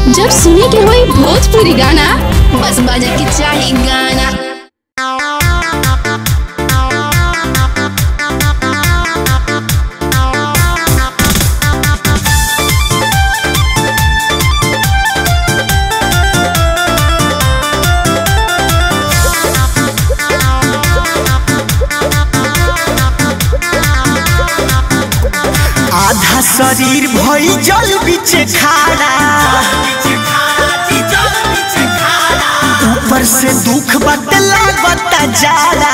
जब सुने के होई भोजपुरी गाना बस बजे के चाही गाना आधा शरीर भई जल बिचे खाड़ा ऊपर से दुख बट लागता जाला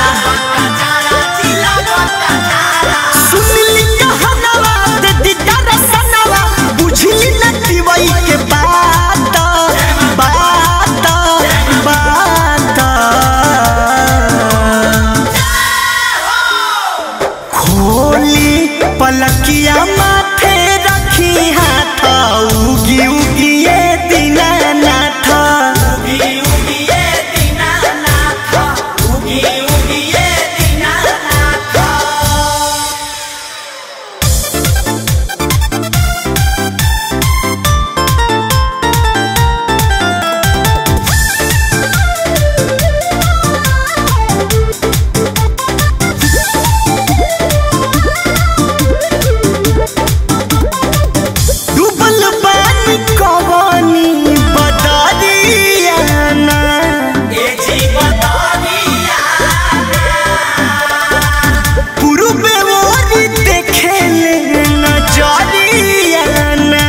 सुनली कहनवा दे दीदा रसनवा बुझली न दिवई के बात बात बात खोली पलकिया माथे रखी हाथ उगी उगी ये दीनानाथ उगी उगी ये दीनानाथ उगी उगी ये दीनानाथ डूबल बानी कवानी बदरियाना पूर्वे ओरी देखेले नजरियाना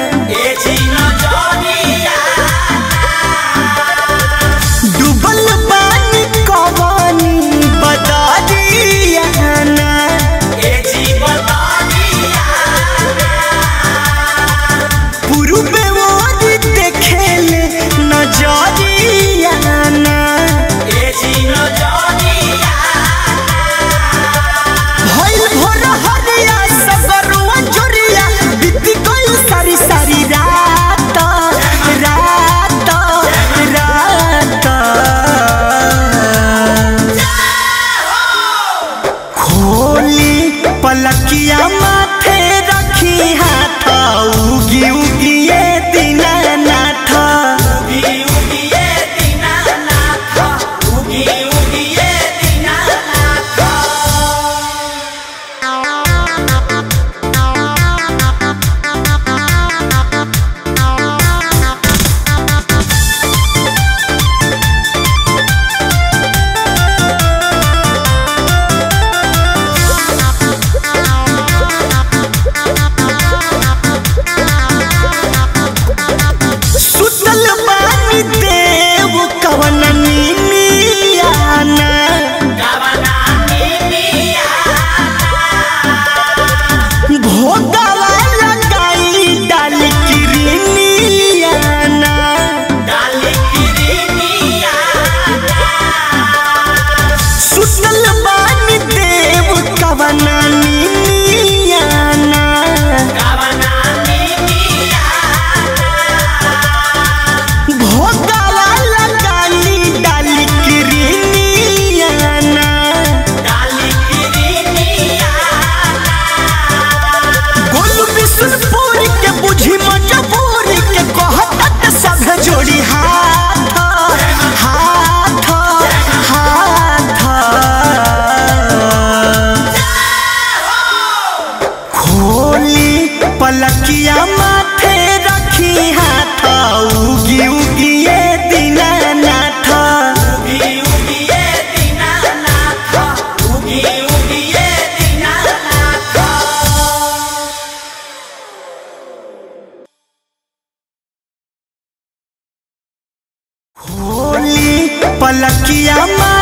डूबल बानी कवानी बदरियाना पूर्वे ओरी देखेले नजरियाना भइल भोर हरिया सगरुआ जोरिया बीती गइल सारी सारी रात रात रात खोली पलकिया माथे रखी हाथ उगी उगी ये दीनानाथ उगी उगी ये दीनानाथ उगी उगी ये दीनानाथ सुतल बानी देव कवन नीमियाना भोगावा लगाई डाल किरनियाना सुतल बानी देव कवन नीमियाना भोगावा लगाई डाल किरनियाना गोलू बिशुनपुर के बुझी मजबूरी के कहत सब जोड़ी हाथ हाथ हाथ खोली पलकिया माथे रखी हाथ उगी उगी ये दीनानाथ उगी उगी ये दीनानाथ उगी उगी ये दीनानाथ खोली पलकिया मा